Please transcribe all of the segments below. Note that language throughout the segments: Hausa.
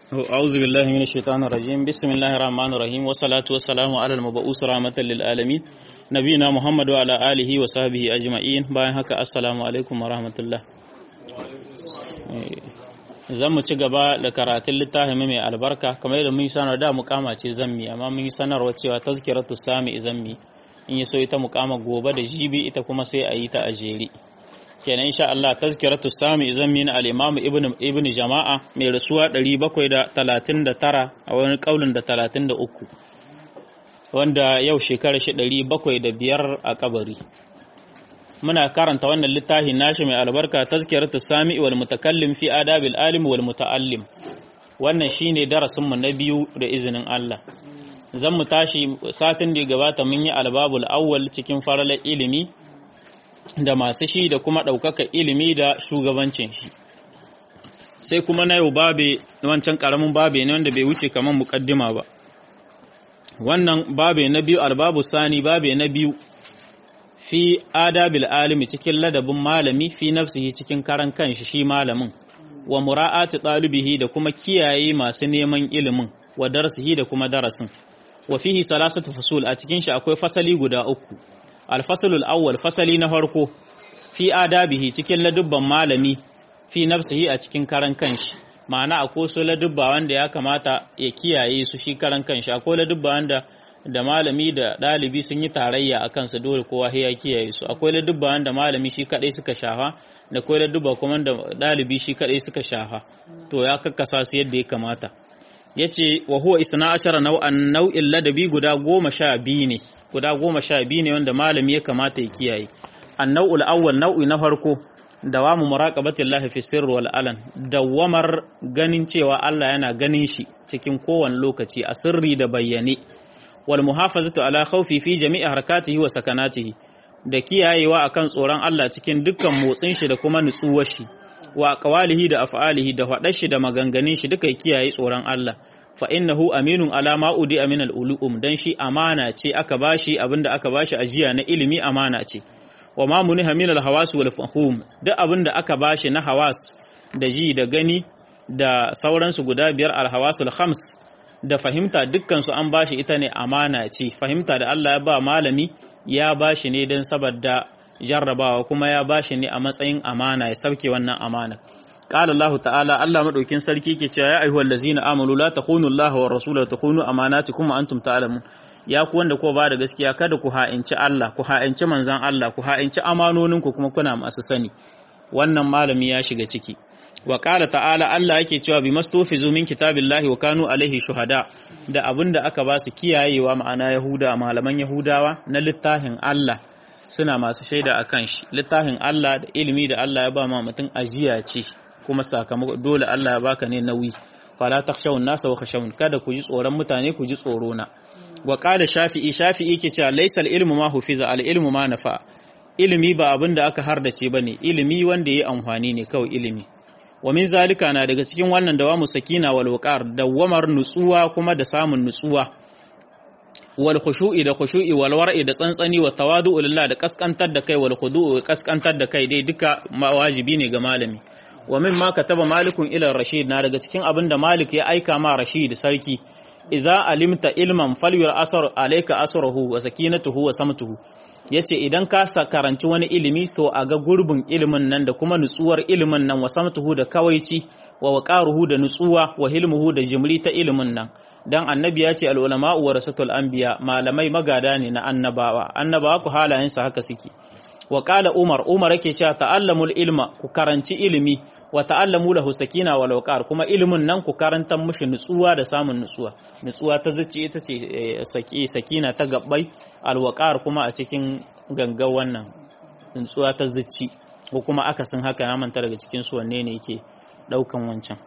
أعوذ بالله من الشيطان الرجيم بسم الله الرحمن الرحيم والصلاة والسلام على المبعوث رحمة للعالمين نبينا محمد وعلى آله وصحبه أجمعين bayan haka assalamu alaikum warahmatullah zan mu ci gaba da karatun littafin mai albarka kamar yadda mun yi sanar da mukama ce zammi amma mun yi sanarwa cewa tazkiratu sami zammi in yi so ita mukama gobe da jibi ita kuma sai a yi ta a jere kenan insha Allah tazkiratu sami zammi na al-imam ibn ibn jama'a mai rasuwa 739 a wani kaulin da 33 wanda yau shekara shi 705 a kabari muna karanta wannan littafi nashi mai albarka tazkiratu sami wal mutakallim fi adabil alim wal muta'allim wannan shine darasin mu na biyu da izinin Allah zan mu tashi satin da gabata mun yi albabul awwal cikin faralar ilimi da masu shi da kuma ɗaukaka ilimi da shugabancin shi sai kuma na yau babe wancan ƙaramin babe ne wanda bai wuce kamar muƙaddima ba wannan babe na biyu albabu sani babe na biyu fi adabil alimi cikin ladabin malami fi nafsihi cikin karan kanshi shi malamin wa mura'ati ɗalibihi da kuma kiyaye masu neman ilimin wa darasihi da kuma darasin wa fihi salasatu fusul a cikin shi akwai fasali guda uku alfasalul awwal fasali na farko fi adabihi cikin ladubban malami fi nafsihi a cikin karan kanshi ma'ana akwai su ladubba wanda ya kamata ya kiyaye su shi karan kanshi akwai ladubba wanda da malami da ɗalibi sun yi tarayya a kansu dole kowa ya kiyaye su akwai ladubba wanda malami shi kadai suka shafa da akwai ladubba kuma da ɗalibi shi kadai suka shafa to ya kakkasa su yadda ya kamata yace wa huwa isna ashara nau'an nau'in ladabi guda goma sha biyu ne guda goma sha biyu ne wanda malami ya kamata ya kiyaye annau'ul awwal nau'i na farko dawamu muraqabatillahi fi sirri wal alan dawamar ganin cewa Allah yana ganin shi cikin kowane lokaci a sirri da bayyane wal muhafazatu ala khawfi fi jami'i harakatihi wa sakanatihi da kiyayewa akan tsoron Allah cikin dukkan motsin shi da kuma nutsuwar shi wa aqwalihi da af'alihi da faɗar shi da maganganun shi duka kiyaye tsoron Allah fa innahu aminun ala ma udi min al ulum dan shi amana ce aka bashi abinda aka bashi ajiya na ilimi amana ce wa ma muniha min al hawas wal fahum duk abinda aka bashi na hawas da ji da gani da sauransu guda biyar al hawasul khams da fahimta dukkan su an bashi ita ne amana ce fahimta da Allah ya ba malami ya bashi ne dan saboda jarrabawa kuma ya bashi ne a matsayin amana ya sauke wannan amana qala Allah ta'ala Allah madaukin sarki ke cewa ya ayyuhal ladzina amanu la takhunu Allah wa rasulahu takhunu amanatikum wa antum ta'lamun ya ku wanda ko ba da gaskiya kada ku ha'inci Allah ku ha'inci manzon Allah ku ha'inci amanonin ku kuma kuna masu sani wannan malami ya shiga ciki wa qala ta'ala Allah yake cewa bi mastufizu min kitabillahi wa kanu alaihi shuhada da abinda aka ba su kiyayewa ma'ana yahuda malaman yahudawa na littafin Allah suna masu shaida a kan shi littafin Allah da ilimi da Allah ya ba ma mutum ajiya ce kuma sakamako dole Allah ya baka ne nauyi fala takhshawun nasa wa khashawun kada ku ji tsoron mutane ku ji tsoro na wa qala shafi'i shafi'i ke cewa laysa ilmu ma hufiza al ilmu ma nafa ilimi ba abin da aka hardace bane ilimi wanda yayi amfani ne kawai ilimi wa min zalika na daga cikin wannan dawamu sakina wal waqar dawamar nutsuwa kuma da samun nutsuwa wal khushu'i da khushu'i wal war'i da tsantsani wa tawadu'u lillah da kaskantar da kai wal khudu'u kaskantar da kai dai duka wajibi ne ga malami wa mimma kataba malikun ila rashid na daga cikin abin da malik ya aika ma rashid sarki iza alimta ilman falyur asar alayka asruhu wa sakinatuhu wa samtuhu yace idan ka karanci wani ilimi to a ga gurbin ilimin nan da kuma nutsuwar ilimin nan wa samtuhu da kawaici wa waqaruhu da nutsuwa wa hilmuhu da jimri ta ilimin nan dan annabi ya ce al'ulama wa rasatul anbiya malamai magada ne na annabawa annabawa ku halayensa haka suke wa qala umar umar yake cewa ta'allamul ilma ku karanci ilimi wa ta'allamu lahu sakina wal waqar kuma ilimin nan ku karantar mushi nutsuwa da samun nutsuwa nutsuwa ta zuci ita ce saki sakina ta gabbai al waqar kuma a cikin gangan wannan nutsuwa ta zuci ko kuma akasin haka ya manta daga cikin su wanne ne yake daukan wancan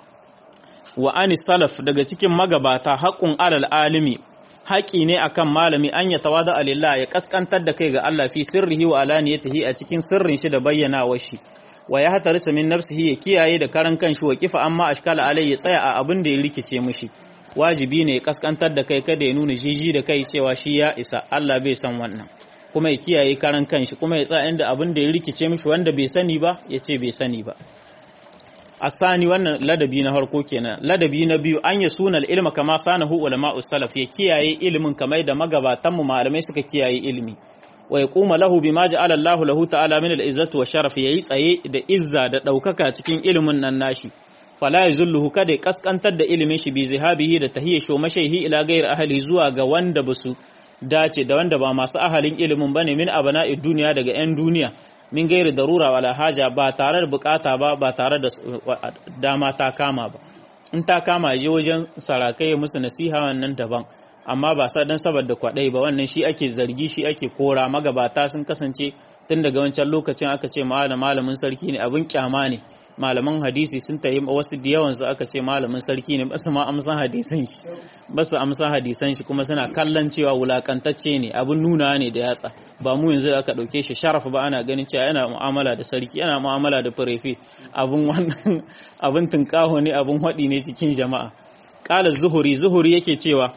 wa ani salaf daga cikin magabata haƙun alal alimi haƙi ne akan malami an ya tawada alillah ya kaskantar da kai ga Allah fi sirrihi wa alaniyatihi a cikin sirrin shi da bayyanawar shi wa ya hatarisa min nafsihi ya kiyaye da karan kanshi wa kifa amma ashkala alai ya tsaya a abin da ya rikice mishi wajibi ne ya kaskantar da kai kada ya nuna jiji da kai cewa shi ya isa Allah bai san wannan kuma ya kiyaye karan kanshi kuma ya tsaya inda abin da ya rikice mishi wanda bai sani ba ya ce bai sani ba asani wannan ladabi na harko kenan ladabi na biyu an ya suna ilma kama sanahu ulama salaf ya kiyaye ilimin kamar da magabatan mu malamai suka kiyaye ilimi wa yaquma lahu bima ja'ala Allah lahu ta'ala min al-izzati wa sharaf yayi tsaye da izza da daukaka cikin ilimin nan nashi fala yazulluhu kada ya kaskantar da ilimin shi bi zihabihi da tahiyya sho mashaihi ila ghairi ahli zuwa ga wanda basu dace da wanda ba masu ahalin ilimin bane min abana'id duniya daga 'yan duniya min gairi darura wala haja ba tare da bukata ba ba tare da dama ta kama ba in ta kama je wajen sarakai ya musu nasiha wannan daban amma ba sa dan saboda kwadai ba wannan shi ake zargi shi ake kora magabata sun kasance tun daga wancan lokacin aka ce malamin sarki ne abin kyama ne malaman hadisi sun tayi wasu da yawan su aka ce malamin sarki ne basu ma amsan hadisan shi basu amsan hadisan shi kuma suna kallon cewa wulakantacce ne abin nuna ne da yatsa ba mu yanzu da aka dauke shi sharafa ba ana ganin cewa yana mu'amala da sarki yana mu'amala da furefe abin wannan abin tunkaho ne abin hadi ne cikin jama'a qala zuhuri zuhuri yake cewa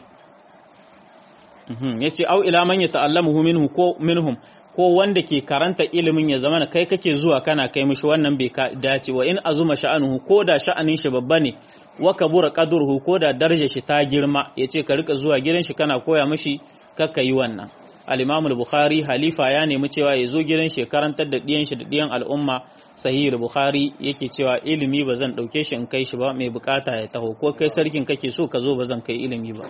yace au ila man yata'allamuhu minhu ko minhum ko wanda ke karanta ilimin ya zama kai kake zuwa kana kai mishi wannan bai dace wa in azuma sha'anuhu ko da sha'anin shi babba ne wa kabura qadruhu ko da darajar shi ta girma yace ka rika zuwa gidan shi kana koya mishi kakka yi wannan al-Imam al-Bukhari halifa ya nemi cewa ya zo gidan shi karantar da diyan shi da diyan al'umma sahih al-Bukhari yake cewa ilimi ba zan dauke shi in kai shi ba mai bukata ya taho ko kai sarkin kake so ka zo ba zan kai ilimi ba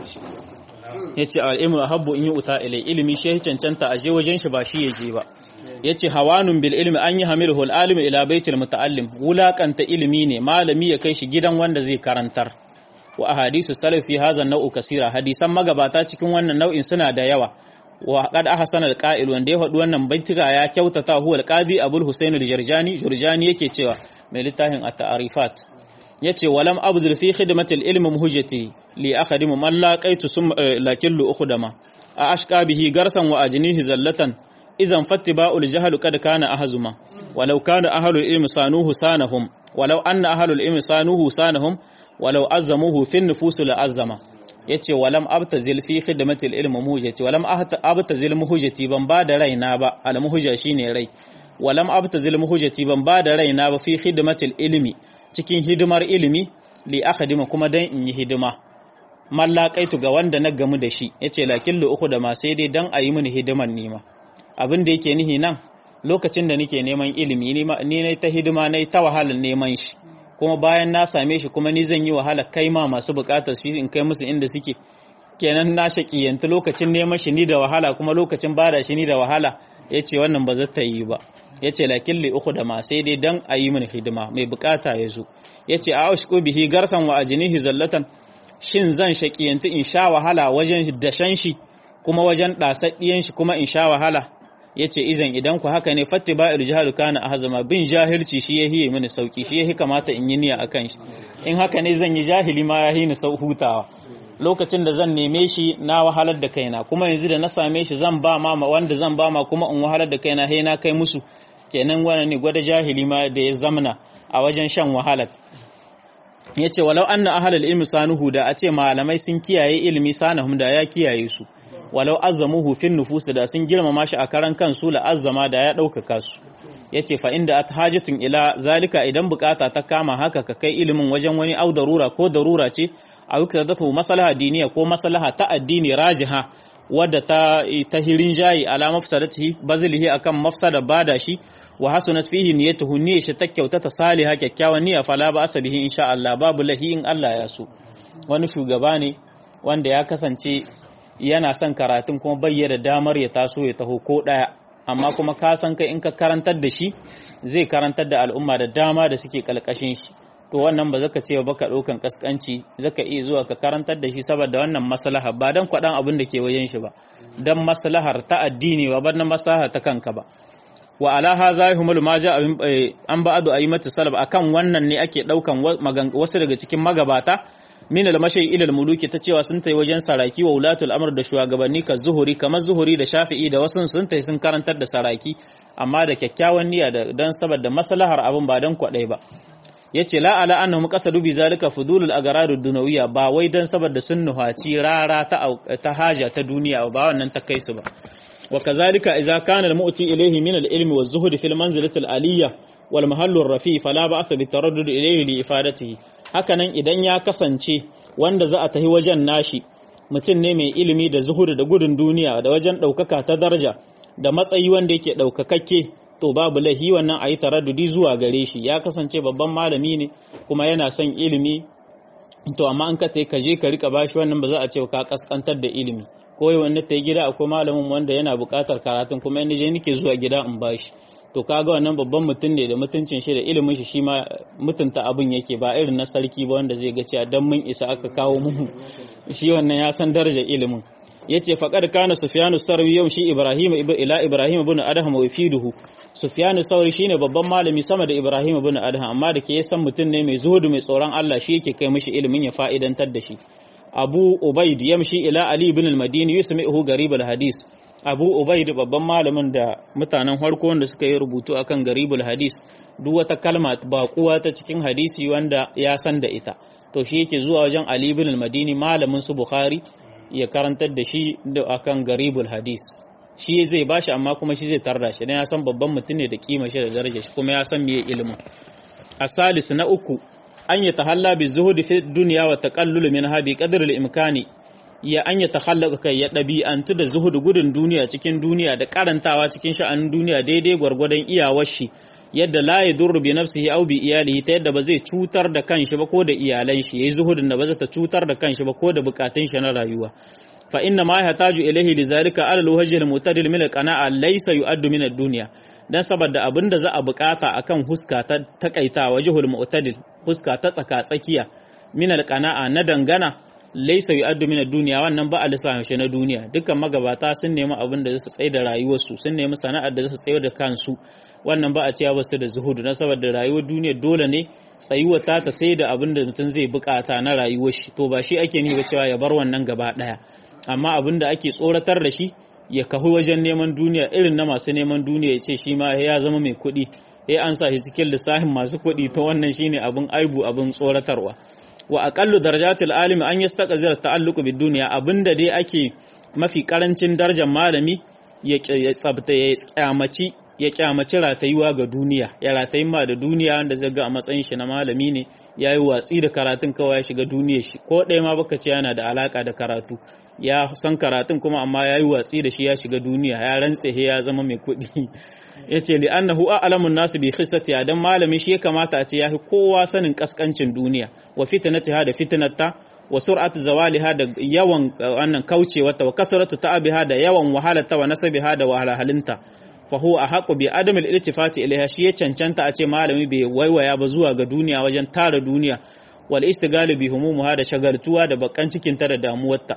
yace al-ilmu habbu in yu'ta ilai ilimi shi cancanta a je wajen shi ba shi yaje ba yace hawanun bil ilmi an yahmiluhu al-alim ila baitil muta'allim wulakanta ilimi ne malami ya kai shi gidan wanda zai karantar wa ahadisu salaf fi hadha nau'u kasira hadisan magabata cikin wannan nau'in suna da yawa wa qad ahsana al-qa'il wanda ya faɗi wannan baitika ya kyautata huwa al-qadi abul husain al-jarjani jurjani yake cewa mai littafin at-ta'rifat yace walam abdul fi khidmati al-ilm muhjati li akhadimu man laqaitu sum lakillu ukhdama a ashqa bihi garsan wa ajnihi zallatan idan fattiba'ul jahl kad kana ahzuma walau kana ahlul ilm sanuhu sanahum walau anna ahlul ilm sanuhu sanahum walau azzamuhu fi nufus la azzama yace walam abtazil fi khidmati al-ilm muhjati walam abtazil muhjati ban ba da raina ba al-muhja shine rai walam abtazil muhjati ban ba da raina ba fi khidmati al-ilmi cikin hidimar ilimi li akhadima kuma dan in yi hidima mallakaitu ga wanda na gamu da shi yace lakin lu uku da ma sai dai dan ayi mini hidiman nima abin da yake nihi nan lokacin da nake neman ilimi ni ne ta hidima ne ta wahalar neman shi kuma bayan na same shi kuma ni zan yi wahala kai ma masu bukatar shi in kai musu inda suke kenan na shaƙiyanta lokacin neman shi ni da wahala kuma lokacin bada shi ni da wahala yace wannan ba zata yi ba ya ce lakin li uku da ma sai dai dan a yi mini hidima mai bukata ya zo ya ce a aushku bihi garsan wa ajinihi zallatan shin zan shaƙiyanti in sha wahala wajen dashen shi kuma wajen ɗasaɗɗiyan shi kuma in sha wahala ya ce izan idan ku haka ne fatti ba il jihar kana a hazama bin jahilci shi ya hiye mini sauki shi ya kamata in yi niyya a kan shi in haka ne zan yi jahili ma ya hini sau hutawa lokacin da zan neme shi na wahalar da kaina kuma yanzu da na same shi zan ba ma wanda zan ba ma kuma in wahalar da kaina he na kai musu kenan wannan ne gwada jahili ma da ya zamna a wajen shan wahalar yace walau anna ahlul ilmi sanuhu da a ce malamai sun kiyaye ilimi sanahum da ya kiyaye su walau azzamuhu fin nufus da sun girmama shi a karan kansu la azzama da ya ɗaukaka su yace fa inda at hajatun ila zalika idan bukata ta kama haka ka kai ilimin wajen wani au darura ko darura ce a wikta dafa maslaha diniya ko maslaha ta addini rajiha wadda ta ta hirin jayi ala mafsadatihi bazilihi akan mafsada bada shi wa hasunat fihi niyyatuhu niyyar shi ta kyauta ta saliha kyakkyawan niyya fala ba asabihi insha Allah babu lahi in Allah ya so wani shugaba ne wanda ya kasance yana son karatun kuma bayyana damar ya taso ya taho ko daya amma kuma ka san kai in ka karantar da shi zai karantar da al'umma da dama da suke kalkashin shi to wannan ba zaka ce ba ka ɗaukan kaskanci zaka iya zuwa ka karantar da shi saboda wannan maslaha ba dan kwaɗan abin da ke wajen shi ba dan maslahar ta addini ba ban maslaha ta kanka ba wa ala haza humul ma ja an ba'adu ayyimatu salaf akan wannan ne ake ɗaukan wasu daga cikin magabata min al-mashay ila al-muluki ta cewa sun tai wajen saraki wa ulatul amr da shugabanni ka zuhuri kamar zuhuri da shafi'i da wasu sun tai sun karantar da saraki amma da kyakkyawan niyya da dan saboda maslahar abin ba dan kwadai ba yace la ala annahum qasadu bi zalika fudulul agrad dunawiyya ba wai dan saboda sun nuhaci rara ta ta haja ta duniya ba wannan ta kai su ba wa kazalika idza kana al-mu'ti ilayhi min al-ilmi wa zuhd fil manzilati al-aliyya wal mahallur rafi fala ba'sa bi taraddud ilayhi li ifadatihi hakanan idan ya kasance wanda za a tahi wajen nashi mutum ne mai ilimi da zuhudu da gudun duniya da wajen ɗaukaka ta daraja da matsayi wanda yake ɗaukakakke to babu laihi wannan a yi taraddudi zuwa gare shi ya kasance babban malami ne kuma yana son ilimi to amma an ka ka je ka rika bashi wannan ba za a ce ka kaskantar da ilimi ko yi wanda ta yi gida akwai malamin wanda yana buƙatar karatun kuma yana je nake zuwa gida in bashi to kaga wannan babban mutum ne da mutuncin shi da ilimin shi shi ma mutunta abin yake ba irin na sarki ba wanda zai ga cewa dan mun isa aka kawo mu shi wannan ya san darajar ilimin yace faqad kana sufyanu sarwi yau shi ibrahim ila ibrahim ibn adham wa fiduhu sufyanu sauri shine babban malami sama da ibrahim ibn adham amma da ke san mutum ne mai zuhudu mai tsoron Allah shi yake kai mishi ilimin ya fa'idantar da shi abu ubaid yamshi ila ali ibn al-madini yusmi'uhu garib al-hadis abu ubaid babban malamin da mutanen farko wanda suka yi rubutu akan garibul hadis duk wata kalma baƙuwa ta cikin hadisi wanda ya san da ita to shi yake zuwa wajen ali ibn al-madini malamin su bukhari ya karantar da shi da akan garibul hadis shi zai bashi amma kuma shi zai tarda shi dan ya san babban mutum ne da kima shi da daraja shi kuma ya san meye ilimin asalis na uku an ya tahalla bi zuhudi fi dunya wa taqallul minha bi qadri al-imkani ya an ya takhallaka kai ya ɗabi'antu da zuhudu gudun duniya cikin duniya da karantawa cikin sha'anin duniya daidai gwargwadon iyawar shi yadda la ya durru bi nafsihi aw bi iyalihi ta yadda ba zai cutar da kanshi ba ko da iyalan shi yayi zuhudin da ba zai ta cutar da kanshi ba ko da bukatun shi na rayuwa fa inna ma yahtaju ilayhi lidhalika ala alwajhi almutadil min alqana'a laysa yu'addu min ad-dunya dan saboda abinda za a bukata akan huska ta takaita wajhul mu'tadil huska ta tsaka tsakiya min alqana'a na dangana laisa yu'addu min ad-dunya wannan ba a lissafin shi na duniya dukkan magabata sun nemi abin da zasu tsaye da rayuwarsu sun nemi sana'ar da zasu tsaye da kansu wannan ba a cewa ba su da zuhudu na saboda rayuwar duniya dole ne tsayuwar ta ta sai da abin da mutum zai bukata na rayuwar shi to ba shi ake ni ba cewa ya bar wannan gaba daya amma abin da ake tsoratar da shi ya kahu wajen neman duniya irin na masu neman duniya ya ce shi ma ya zama mai kuɗi ya an sa shi cikin lissafin masu kuɗi ta wannan shine abin aibu abin tsoratarwa wa aqallu darajatil alimi an yastaqzir ta'alluqu bid dunya abinda dai ake mafi karancin darajar malami ya tsabta ya kyamaci ya kyamaci ratayuwa ga duniya ya ratayi ma da duniya wanda zai ga a matsayin shi na malami ne yayi watsi da karatun kawai ya shiga duniyar shi ko ɗaya ma baka ce yana da alaka da karatu ya san karatun kuma amma yayi watsi da shi ya shiga duniya ya rantse ya zama mai kuɗi ya ce li annahu a'lamun nasu bi khissati dan malami shi ya kamata a ce yafi kowa sanin kaskancin duniya wa fitnatiha da fitnata wa sur'atu zawaliha da yawan wannan kaucewarta wa kasratu ta'abiha da yawan wahalata wa nasabiha da wahalhalinta fa huwa ahqqu bi adamil iltifati ilaiha shi ya cancanta a ce malami bai waiwaya ba zuwa ga duniya wajen tara duniya wal istigalu bi humumuha da shagaltuwa da bakan cikin ta da damuwarta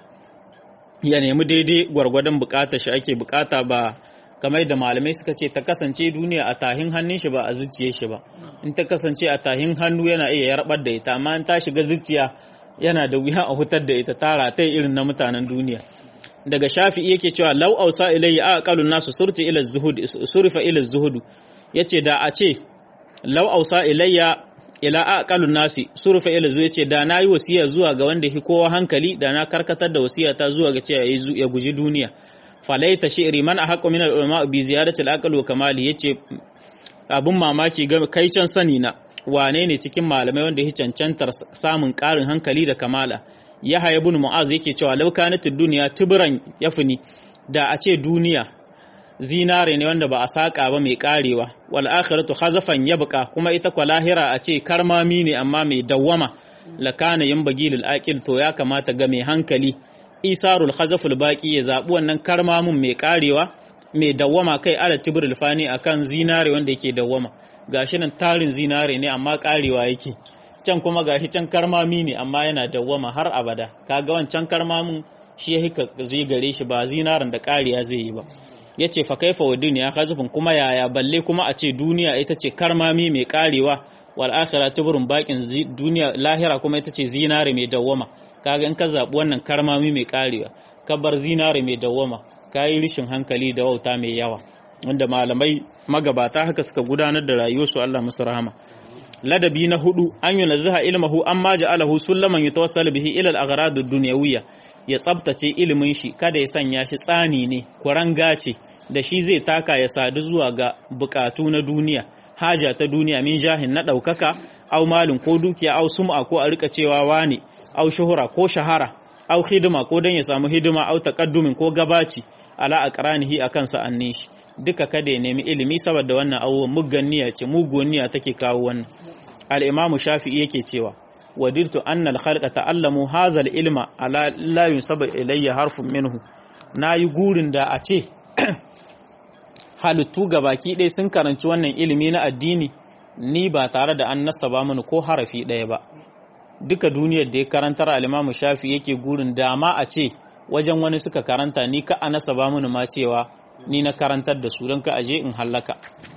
ya nemi daidai gwargwadon bukata shi ake bukata ba kamar da malamai suka ce ta kasance duniya a tahin hannun shi ba a zuciye shi ba in ta kasance a tahin hannu yana iya yarbar da ita amma in ta shiga zuciya yana da wuya a hutar da ita tara ta irin na mutanen duniya daga shafi'i yake cewa law ausa ilayya aqalun nasu surti ila zuhud surfa ila zuhud yace da a ce law ausa ilayya ila aqalun nasi surfa ila zuhud yace da nayi wasiya zuwa ga wanda hi kowa hankali da na karkatar da wasiya ta zuwa ga cewa ya guji duniya falaita shi'ri man ahqqu min al-ulama bi ziyadati al-aql wa kamali yace abun mamaki ga kai can sani na wane ne cikin malamai wanda ya cancantar samun ƙarin hankali da kamala yahya ibn mu'az yake cewa law kanat ad-dunya tibran yafni da a ce duniya zinare ne wanda ba a saka ba mai karewa wal akhiratu khazafan yabqa kuma ita kwa lahira a ce karmami ne amma mai dawwama lakana yanbaghi lil aqil to ya kamata ga mai hankali isarul khazaful baqi ya zabi wannan karmamin mai karewa mai dawwama kai ala tibril fani akan zinare wanda yake dawwama gashi nan tarin zinare ne amma karewa yake can kuma gashi can karmami ne amma yana dawwama har abada kaga wancan karmamin shi ya hika zai gare shi ba zinaran da kariya zai yi ba yace fa kaifa wa duniya khazafun kuma yaya balle kuma a ce duniya ita ce karmami mai karewa wal akhirah tibrun baqin duniya lahira kuma ita ce zinare mai dawwama kaga in ka zaɓi wannan karmami mai karewa ka bar zinare mai dawwama ka yi rishin hankali da wauta mai yawa wanda malamai magabata haka suka gudanar da rayuwarsu Allah musu rahama ladabi na hudu an yi naziha ilmahu an ma ja'alahu sullaman yatawassal bihi ila al-aghrad ad-dunyawiyya ya tsabtace ilimin shi kada ya sanya shi tsani ne kuranga ce da shi zai taka ya sadu zuwa ga bukatu na duniya haja ta duniya min jahin na ɗaukaka au malin ko dukiya au sum'a ko a rika cewa wane au shuhura ko shahara au hidima ko don ya samu hidima au taqaddumin ko gabaci ala aqranihi akan sa'annin shi duka kada ya nemi ilimi saboda wannan abubuwan muggan niyya ce muguwan niyya take kawo wannan al-imamu shafi'i yake cewa wadirtu annal khalqa ta'allamu hazal ilma ala la yunsaba ilayya harfun minhu nayi gurin da a ce halittu baki ɗaya sun karanci wannan ilimi na addini ni ba tare da an nasaba mini ko harafi ɗaya ba duka duniyar da ya karantar al-imamu shafi yake gurin dama a ce wajen wani suka karanta ni ka a nasaba mini ma cewa ni na karantar da su don ka aje in hallaka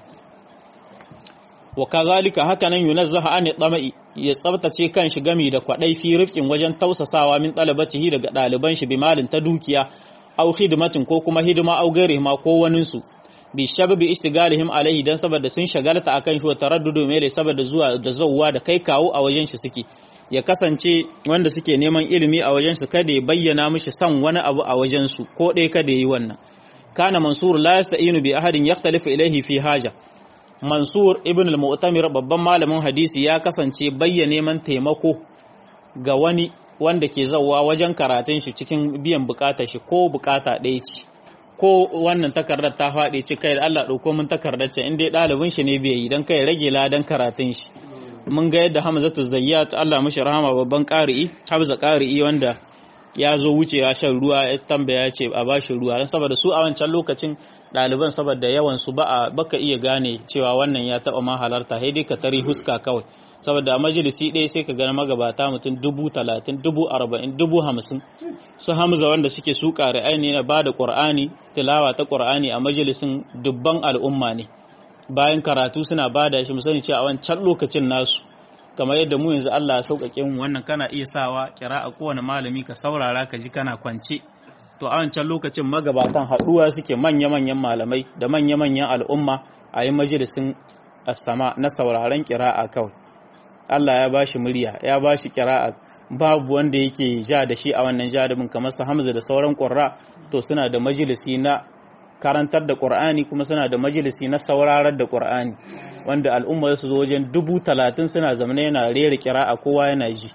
wa kazalika haka nan yunazzaha an tama'i ya tsabtace kan shi gami da kwadai fi rifkin wajen tausasawa min talabatihi daga ɗaliban shi bimalin ta dukiya au hidimatin ko kuma hidima au gairihima ko wanin su bi shababi istigalihim alaihi dan saboda sun shagalta akan shi wa taraddudu mai saboda zuwa da zawwa da kai kawo a wajen shi suke ya kasance wanda suke neman ilimi a wajen su kada ya bayyana mishi san wani abu a wajen su ko dai kada yi wannan kana mansur la yasta'inu bi ahadin yakhtalifu ilaihi fi haja mansur ibn al-mu'tamir babban malamin hadisi ya kasance bayyana neman taimako ga wani wanda ke zawwa wajen karatun shi cikin biyan bukatar shi ko bukata ɗaya ce ko wannan takardar ta faɗi ci kai da Allah ɗauko mun takardar ce in dai ɗalibin shi ne bai yi don kai rage ladan karatun shi mun ga yadda Hamzatu Zayyat Allah mishi rahama babban ƙari'i Hamza ƙari'i wanda ya zo wucewa shan ruwa ya tambaya ce a bashi ruwa don saboda su a wancan lokacin ɗaliban saboda yawan su ba a baka iya gane cewa wannan ya taɓa ma halarta sai dai ka tari huska kawai saboda a majalisi ɗaya sai ka gani magabata mutum dubu talatin dubu arba'in dubu hamsin su hamza wanda suke su ƙari'ai ne na ba da ƙur'ani tilawa ta ƙur'ani a majalisin dubban al'umma ne bayan karatu suna ba da shi musani cewa a wancan lokacin nasu kamar yadda mu yanzu Allah ya sauƙaƙe mu wannan kana iya sawa kira a kowane malami ka saurara ka ji kana kwance to a wancan lokacin magabatan haɗuwa suke manya-manyan malamai da manya-manyan al'umma a yi majalisin asama na sauraron kira'a kawai Allah ya bashi murya ya bashi kira'a babu wanda yake ja da shi a wannan jadabin kamar su Hamza da sauran ƙurra to suna da majalisi na karantar da Qur'ani kuma suna da majalisi na saurarar da Qur'ani wanda al'umma su zo wajen dubu talatin suna zamana yana rera kira'a kowa yana ji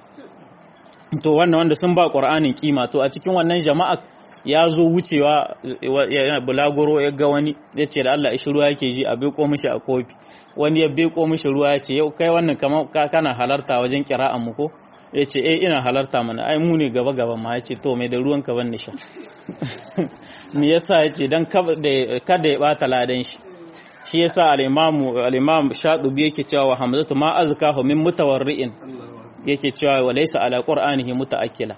to wannan wanda sun ba Qur'anin kima to a cikin wannan jama'a ya zo wucewa yana bulagoro ya ga wani ya ce da Allah ishi ruwa yake ji a beko mishi a kofi wani ya beko mishi ruwa ya ce yau kai wannan kamar kana halarta wajen kira'an mu ko ya ce eh ina halarta mana ai mu ne gaba gaba ma ya ce to mai da ruwan ka ban nisha me yasa ya ce dan kada ya bata ladan shi shi yasa al-imamu al-imam shatubi yake cewa hamzatu ma azkahu min mutawarri'in yake cewa wa laysa ala qur'anihi mutaakkila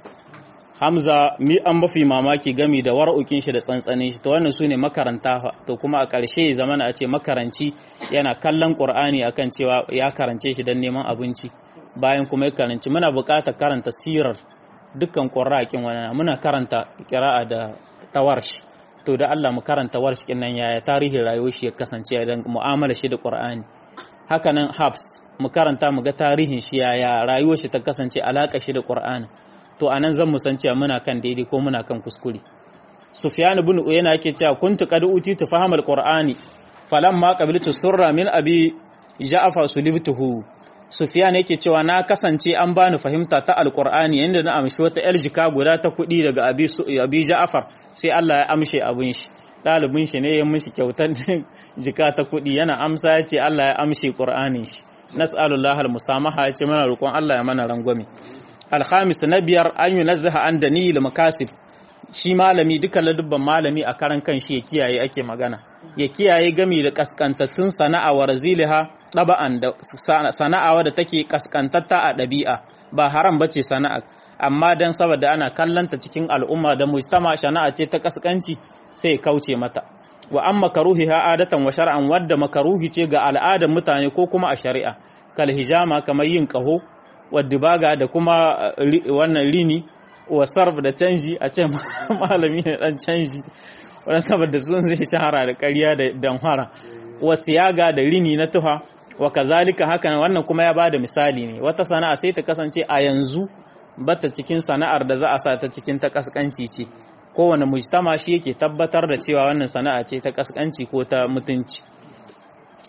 Hamza mi an mafi mamaki gami da war'ukin shi da tsantsanin shi to wannan sune makaranta to kuma a ƙarshe zamana a ce makaranci yana kallon Qur'ani akan cewa ya karance shi don neman abinci bayan kuma ya karanci muna buƙatar karanta sirar dukkan qurra'akin wannan muna karanta qira'a da tawarsh to da Allah mu karanta warsh kin nan yaya tarihin rayuwar shi ya kasance dan mu'amala shi da Qur'ani haka nan Habs mu karanta mu ga tarihin shi yaya rayuwar shi ta kasance alaka shi da Qur'ani to a nan zan mu san cewa muna kan daidai ko muna kan kuskure sufyan ibn uyayna yake cewa kuntu qad utitu fahamal qur'ani falamma qabiltu surra min abi ja'far sulibtuhu sufyan yake cewa na kasance an bani fahimta ta alqur'ani yanda na amshi wata yar jika guda ta kudi daga abi abi ja'far sai Allah ya amshe abin shi dalibin shi ne ya mishi kyautar jika ta kudi yana amsa ya ce Allah ya amshe qur'anin shi nas'alullahi almusamaha ya ce mana roƙon Allah ya mana rangwame alhamis na biyar an yi nazaha an da ni makasib shi malami duka ladubban malami a karan kan shi ya kiyaye ake magana ya kiyaye gami da kaskantattun sana'a wa raziliha ɗaba'an da sana'a da take kaskantatta a ɗabi'a ba haram ba ce sana'a amma don saboda ana kallanta cikin al'umma da mujtama sana'a ce ta kaskanci sai kauce mata wa an makaruhi ha adatan wa shar'an wadda makaruhi ce ga al'adar mutane ko kuma a shari'a kal hijama kamar yin kaho wadda da kuma wannan rini wa sarf da canji a ce malami ne dan canji wannan saboda sun zai shahara da ƙarya da damfara wa siyaga da rini na tuha wa kazalika haka wannan kuma ya bada misali ne wata sana'a sai ta kasance a yanzu bata cikin sana'ar da za a sa ta cikin ta kaskanci ce kowane mujtama shi yake tabbatar da cewa wannan sana'a ce ta kaskanci ko ta mutunci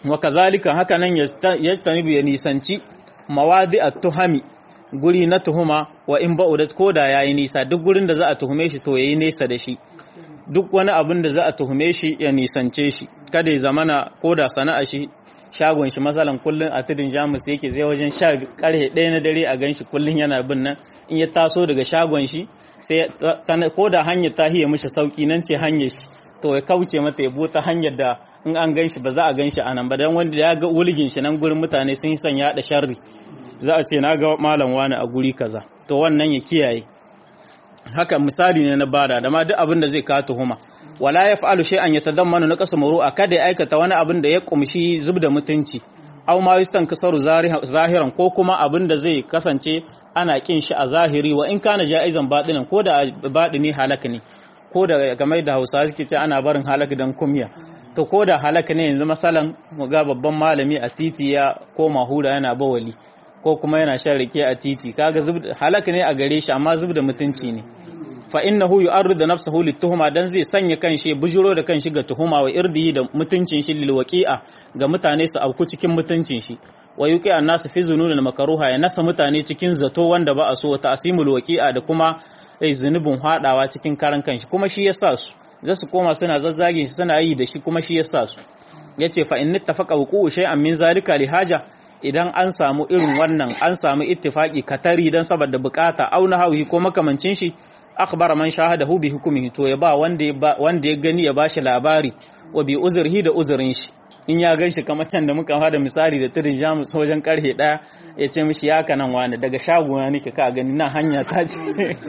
wa kazalika haka nan yajtanibu ya nisanci mawadi at-tuhami guri na tuhuma wa in ba'udat koda yayi nisa duk gurin da za a tuhume shi to yayi nesa da shi duk wani abin da za a tuhume shi ya nisance shi kada ya zamana koda sana'a shi shagon shi masalan kullun a tudun jamus yake zai wajen sha karhe ɗaya na dare a ganshi kullun yana bin nan in ya taso daga shagon shi sai koda hanyar ta hiya mishi sauki nan ce hanyar shi to ya kauce mata ya ta hanyar da in an ganshi ba za a ganshi a nan ba dan wanda ya ga wulgin shi nan gurin mutane sun yi son ya haɗa sharri za a ce na ga malam wani a guri kaza to wannan ya kiyaye haka misali ne na bada da ma duk abin da zai kawo tuhuma wala ya fa'alu shay'an yatadammanu na qasu muru'a kada ya aikata wani abin da ya kumshi zubda mutunci aw ma yustan kasaru zahiran ko kuma abin da zai kasance ana kin shi a zahiri wa in kana ja'izan batinan ko da batini halaka ne ko da game da Hausa suke ce ana barin halaka dan kumya to ko da halaka ne yanzu masalan mu ga babban malami a titi ya koma hura yana bawali ko kuma yana shan rake a titi kaga halaka ne a gare shi amma zub da mutunci ne fa innahu yu'arridu nafsahu lituhuma dan zai sanya kanshi bujuro da kanshi ga tuhuma wa irdihi da mutuncin shi lil waqi'a ga mutane su auku cikin mutuncin shi wa yuqi an-nas fi zununil makruha ya nasa mutane cikin zato wanda ba a so ta asimul waqi'a da kuma zunubin hadawa cikin karan kanshi kuma shi yasa su za su koma suna zazzagin shi suna yi da shi kuma shi yasa su yace fa in ittafaqa wuqu'u shay'an min zalika li haja idan an samu irin wannan an samu ittifaki katari dan saboda bukata au hawi ko makamancin shi akhbara man shahadahu bi hukmihi to ya ba wanda ya wanda ya gani ya bashi labari wa bi uzrihi da uzurin shi in ya gan shi kamar can da muka fada misali da tirin jamus wajen karhe daya ya ce mishi ya kanan wani daga shagona nake ka gani na hanya ta ce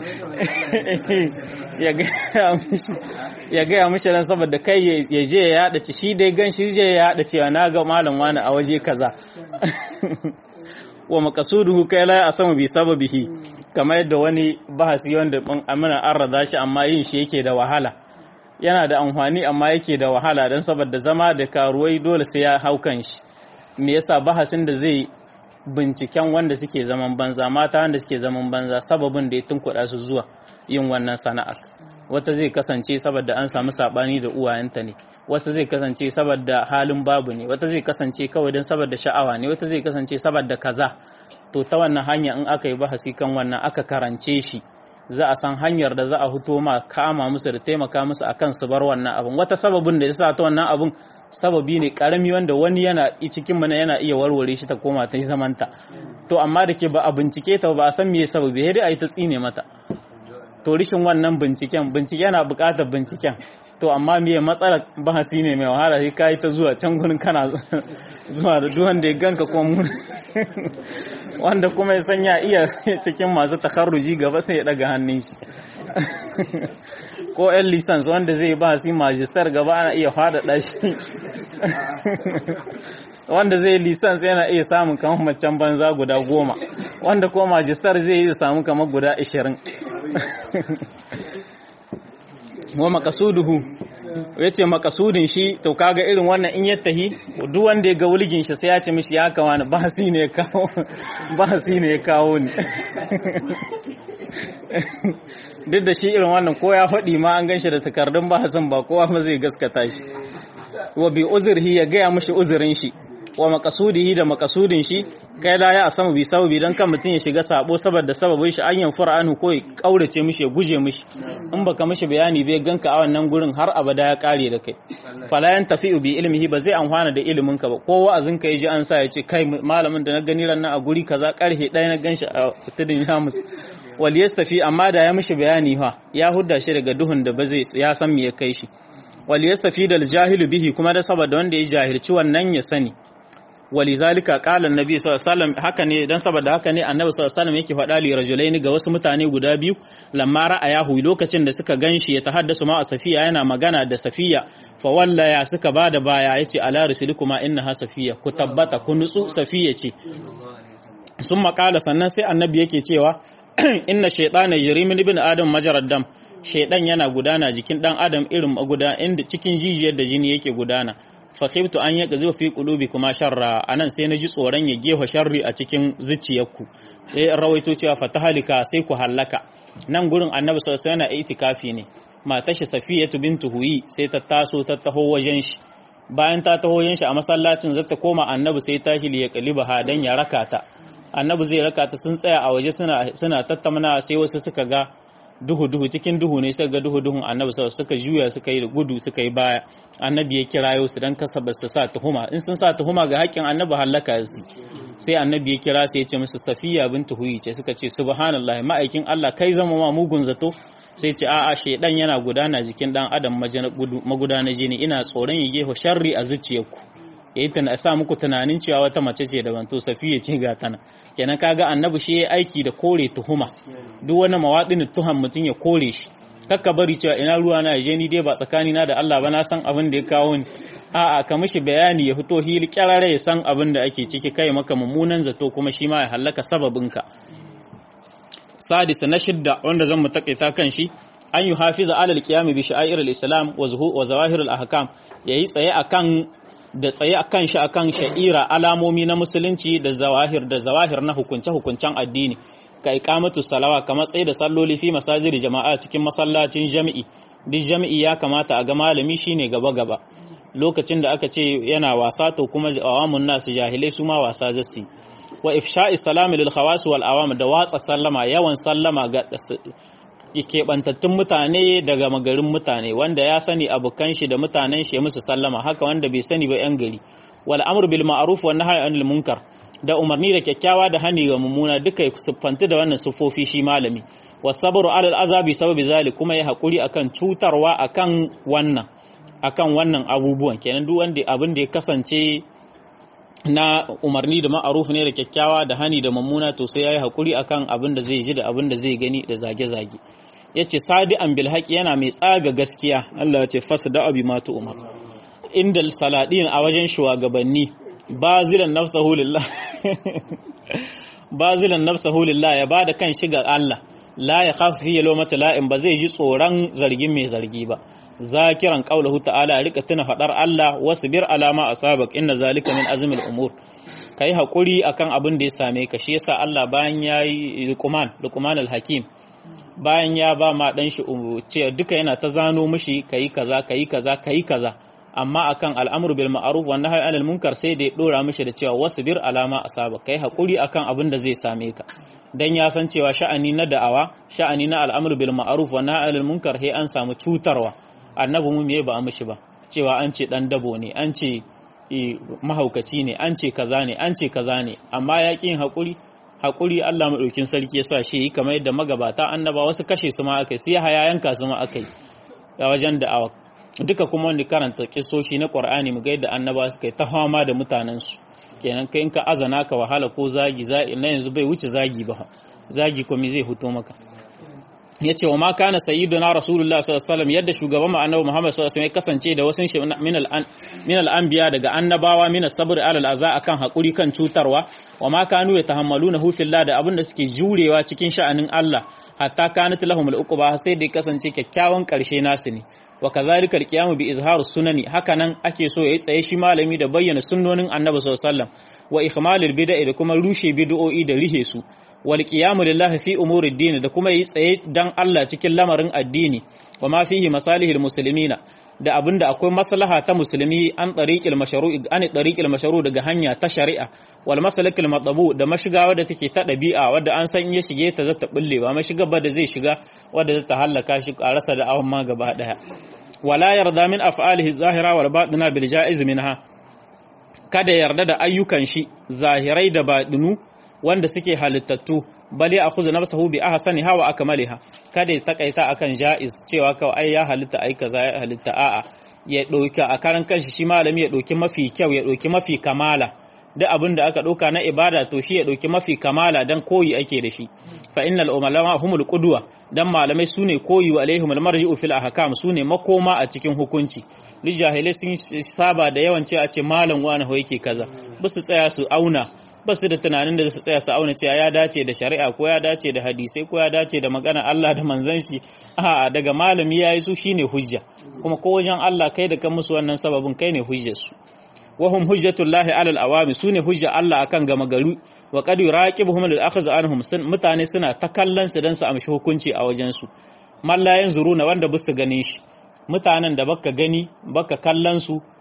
ya gaya mishi ran saboda kai ya je ya yada ci shi dai gan shi je ya yada cewa na ga malam wani a waje kaza wa makasuduhu kai la asamu bi sababihi kamar yadda wani bahasi wanda amina an rada shi amma yin shi yake da wahala yana da amfani amma yake da wahala don saboda zama da karuwai dole sai ya hau kan shi me yasa bahasin da zai binciken wanda suke zaman banza mata wanda suke zaman banza sababin da ya tunkuɗa su zuwa yin wannan sana'ar wata zai kasance saboda an samu sabani da uwayenta ne wasu zai kasance saboda halin babu ne wata zai kasance kawai don saboda sha'awa ne wata zai kasance saboda kaza to ta wannan hanya in aka yi bahasi kan wannan aka karance shi za a san hanyar da za a fito ma kama musu da taimaka musu akan su bar wannan abun wata sababin da yasa ta wannan abun sababi ne karami wanda wani yana cikin mana yana iya warware shi ta koma ta yi zamanta to amma da ke ba a bincike ta ba a san me sababi sai dai a yi ta tsine mata to rishin wannan binciken bincike yana buƙatar binciken to amma me matsalar bahasi ne mai wahala sai kai ta zuwa can gurin kana zuwa da duk wanda ya ganka ko mu wanda kuma ya sanya iya cikin masu takarruji gaba sai ya daga hannun shi ko yan lisans wanda zai ba su majistar gaba ana iya faɗaɗa shi wanda zai lisans yana iya samun kamar macen banza guda goma wanda ko majistar zai yi samu kamar guda ashirin wa makasuduhu ya ce makasudin shi to kaga irin wannan in ya tahi duk wanda ya ga wulgin shi sai ya ce mishi ya kawo ni bahasi ne ya kawo bahasi ne ya kawo ni duk da shi irin wannan ko ya faɗi ma an ganshi da takardun bahasin ba kowa ma zai gaskata shi wa bi uzurhi ya gaya mishi uzurin shi wa makasudihi da makasudin shi kai la ya samu bi sababi dan kan mutun ya shiga sabo saboda sababin shi an yanfura anhu ko ya kaurace mishi ya guje mishi in baka mishi bayani bai ganka a wannan gurin har abada ya kare da kai fala yan tafi'u bi ilmihi ba zai amfana da ilimin ka ba ko wa'azin ka yaji an sa ya ce kai malamin da na gani ran a guri kaza karhe ɗaya na ganshi a tudun Jamus wal yastafi amma da ya mishi bayani fa ya hudda shi daga duhun da ba zai ya san me ya kai shi wal yastafi dal jahilu bihi kuma da saboda wanda ya jahilci wannan ya sani walizalika qala annabi sallallahu alaihi wasallam haka ne dan saboda haka ne annabi sallallahu alaihi wasallam yake faɗa li rajulaini ga wasu mutane guda biyu lamma ra'ayahu lokacin da suka ganshi ya tahaddasu ma safiya yana magana da safiya fa wallaya suka bada baya yace ala rusulikuma innaha safiya ku tabbata ku nutsu safiya ce sun makala sannan sai annabi yake cewa inna shaytana yajri min ibn adam majarad dam shaydan yana gudana jikin dan adam irin maguda inda cikin jijiyar da jini yake gudana fakhibtu an yaka zuwa fi qulubi kuma sharra anan sai naji tsoron ya gefa sharri a cikin zuciyarku eh rawaito cewa fatahalika sai ku hallaka nan gurin annabi sallallahu alaihi wasallam itikafi ne matar shi safiyatu bintu huyi sai ta taso ta taho wajen shi bayan ta taho yin shi a masallacin zata koma annabi sai tashi li ya kaliba ha dan ya raka ta annabi zai raka ta sun tsaya a waje suna suna tattauna sai wasu suka ga duhu duhu cikin duhu ne suka ga duhu duhun annabi sau suka juya suka yi gudu suka yi baya annabi ya kirayo su dan kasa ba su sa tuhuma in sun sa tuhuma ga haƙƙin annabi halaka su sai annabi ya kira sai ya ce musu safiya bintu huyi ce suka ce subhanallah ma'aikin Allah kai zama ma mugun zato sai ce a'a shedan yana gudana jikin dan adam magudana jini ina tsoron ya gefa sharri a zuciyarku yayi tana sa muku tunanin cewa wata mace ce daban to safiya ce ga tana kenan kaga annabi shi yayi aiki da kore tuhuma duk wani mawadin tuham mutun ya kore shi kakka bari cewa ina ruwa na je ni dai ba tsakani na da Allah ba na san abin da ya kawo ni a'a ka mishi bayani ya fito hili kyarare ya san abin da ake ciki kai maka mummunan zato kuma shi ma ya hallaka sababinka sadisa na shidda wanda zan mu takaita kan shi an yi hafiza alal qiyam bi sha'air al-islam wa zuhu wa zawahir al-ahkam yayi tsaye akan da tsaye akan shi akan sha'ira alamomi na musulunci da zawahir da zawahir na hukunce hukuncen addini ka iqamatu salawa kamar tsaye da salloli fi masajid jama'a cikin masallacin jami'i duk jami'i ya kamata a ga malami shine gaba gaba lokacin da aka ce yana wasa to kuma awamun nasu jahilai su ma wasa zasu wa ifsha'i salami lil khawas wal awam da watsa sallama yawan sallama ga keɓantattun mutane daga magarin mutane wanda ya sani abokan shi da mutanen shi musu sallama haka wanda bai sani ba yan gari wal amru bil ma'ruf wan nahyi anil munkar da umarni da kyakkyawa da hani ga mummuna duka siffanti da wannan sufofi shi malami wasabru alal azabi sababi zalik kuma ya hakuri akan cutarwa akan wannan akan wannan abubuwan kenan duk wanda abin da ya kasance na umarni da ma'aruf ne da kyakkyawa da hani da mummuna to sai yayi hakuri akan abin da zai ji da abin da zai gani da zage-zage yace sadi'an bil haqi yana mai tsaga gaskiya Allah ya ce fasda abi ma umar inda saladin a wajen shugabanni bazilan nafsahu lillah bazilan nafsahu lillah ya bada kan shiga Allah la ya khafu fi lawmata la'in ba zai ji tsoron zargin mai zargi ba zakiran qaulahu ta'ala rika tuna fadar Allah wasbir alama asabak inna zalika min azmil umur kai hakuri akan abin da ya same ka shi yasa Allah bayan yayi Luqman Luqman al-Hakim bayan ya ba ma dan shi ce duka yana ta zano mishi kai kaza kai kaza kai kaza amma akan al'amru bil ma'ruf wa nahyi anil munkar sai da ya dora mishi da cewa wasbir alama asabak kai hakuri akan abin da zai same ka dan ya san cewa sha'ani na da'awa sha'ani na al'amru bil ma'ruf wa nahyi anil munkar sai an samu cutarwa annabi mu me ba a mishi ba cewa an ce dan dabo ne an ce mahaukaci ne an ce kaza ne an ce kaza ne amma ya yin haƙuri haƙuri Allah maɗaukin sarki ya sa shi yi kamar yadda magabata annaba wasu kashe su ma aka yi sai haya yanka su ma aka yi a wajen da'awa duka kuma wanda karanta kisoshi na Qur'ani mu ga yadda annaba suka yi ta fama da mutanensu kenan kai in ka azana ka wahala ko zagi na yanzu bai wuce zagi ba zagi kuma zai fito maka ya ce wa ma kana sayyiduna rasulullah sallallahu alaihi wasallam yadda shugaban mu annabi muhammad sallallahu alaihi wasallam kasance da wasu min al min al anbiya daga annabawa min sabr ala al aza akan hakuri kan cutarwa wa ma kanu yatahammaluna hu fillah da abinda suke jurewa cikin sha'anin Allah hatta kanat lahum al uquba sai da kasance kyakkyawan karshe nasu ne wa kazalika al qiyamu bi izharu sunani hakanan ake so yayi tsaye shi malami da bayyana sunnonin annabi sallallahu alaihi wasallam wa ikmalil bid'a da kuma rushe bid'o'i da rihe su wal qiyamu lillahi fi umuri ad da kuma yi tsaye dan Allah cikin lamarin addini wa ma fihi masalihil muslimina da abinda akwai maslaha ta musulmi an tariqil mashru'i an tariqil mashru' daga hanya ta shari'a wal masalikil matabu da mashiga wadda take ta dabi'a wadda an san ya shige ta zata bulle ba mashiga ba da zai shiga wadda zata halaka shi a rasa da awan ma gaba daya wala yarda min af'alihi zahira wal batina bil ja'iz minha kada yarda da ayyukan shi zahirai da baɗinu wanda suke halittattu bale a kuzu nafsahu bi ahsani hawa akmaliha kada ya takaita akan jaiz cewa kawai ai ya halitta ai kaza ya halitta a'a ya dauki a karan kanshi shi malami ya dauki mafi kyau ya dauki mafi kamala duk abin da aka dauka na ibada to shi ya dauki mafi kamala dan koyi ake da shi fa innal ulama humul qudwa dan malamai sune koyi wa alaihimul marji'u fil ahkam sune makoma a cikin hukunci duk jahilai sun saba da yawan ce a ce malam wani ho yake kaza ba su tsaya su auna ba su da tunanin da su tsaya su auna cewa ya dace da shari'a ko ya dace da hadisai ko ya dace da magana Allah da manzon shi a'a daga malami yayi su shine hujja kuma ko wajen Allah kai da kan musu wannan sababin kai ne hujjar su wahum hujjatullahi alal awami sune hujja Allah akan gama garu wa qad yuraqibuhum lil akhz anhum mutane suna ta kallon su dan su amshi hukunci a wajen su mallayan zuruna wanda bisu ganin shi mutanen da baka gani baka kallon su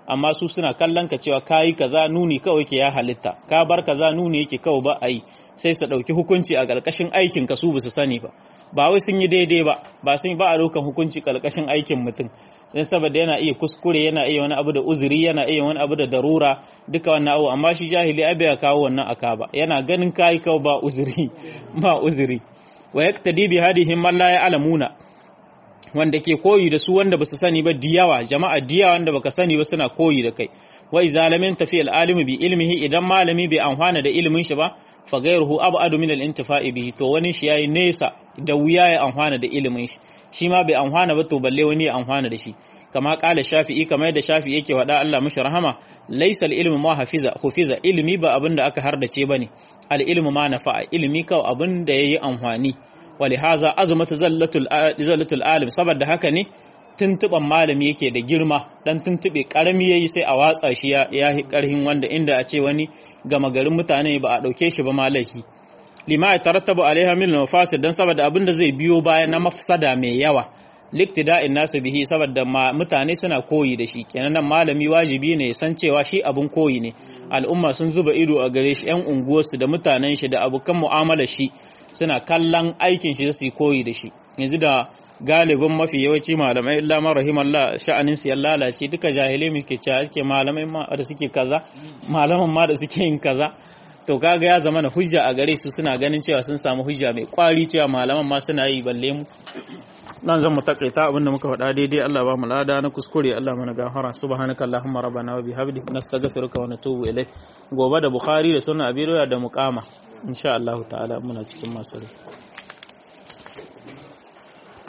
amma su suna kallon ka cewa kayi kaza nuni kawai ke ya halitta ka bar kaza nuni yake kawai ba a yi sai su ɗauki hukunci a ƙarƙashin aikin ka su ba su sani ba ba wai sun yi daidai ba ba sun ba a ɗaukan hukunci ƙarƙashin aikin mutum don saboda yana iya kuskure yana iya wani abu da uzuri yana iya wani abu da darura duka wannan abu amma shi jahili abai ya kawo wannan aka ba yana ganin kayi kawai ba uzuri ba uzuri wa yaktadi bi hadihim man la ya'lamuna wanda ke koyi da su wanda basu sani ba diyawa jama'a diyawa wanda baka sani ba suna koyi da kai wa iza lam yantafi al bi ilmihi idan malami bai amfana da ilimin shi ba fa ghayruhu ab'adu min al-intifa'i bihi to wani shi yayi nesa da wuya ya amfana da ilimin shi shi ma bai amfana ba to balle wani ya amfana da shi kama kala shafi'i kamar yadda shafi'i yake faɗa Allah mashi rahama laysa al-ilmu ma hafiza hufiza ilmi ba abin da aka hardace bane al-ilmu ma nafa'a ilmi kawai abin da yayi amfani walihaza azumata zallatul zallatul alim saboda haka ne tuntuban malami yake da girma dan tuntube karami yayi sai a watsa shi ya yi karhin wanda inda a ce wani gama garin mutane ba a dauke shi ba malaki lima ya tarattabu alaiha min mafasid dan saboda abin da zai biyo baya na mafsada mai yawa liktida'in nasu bihi saboda mutane suna koyi da shi kenan nan malami wajibi ne ya san cewa shi abun koyi ne al'umma sun zuba ido a gare shi yan unguwarsu da mutanen shi da abokan mu'amalar shi suna kallon aikin shi su koyi da shi yanzu da galibin mafi yawanci malamai illa man rahimallah sha'anin su ya lalace duka jahilai muke cewa ake malamai ma da suke kaza malaman ma da suke yin kaza to kaga ya zama na hujja a gare su suna ganin cewa sun samu hujja mai kwari cewa malaman ma suna yi balle mu nan zan mu takaita abinda muka faɗa daidai Allah ba mu lada na kuskure Allah mana gafara subhanaka allahumma rabbana wa bihamdik nastaghfiruka wa natubu ilaik gobe da bukhari da sunan abi da muqama insha Allah ta'ala muna cikin masu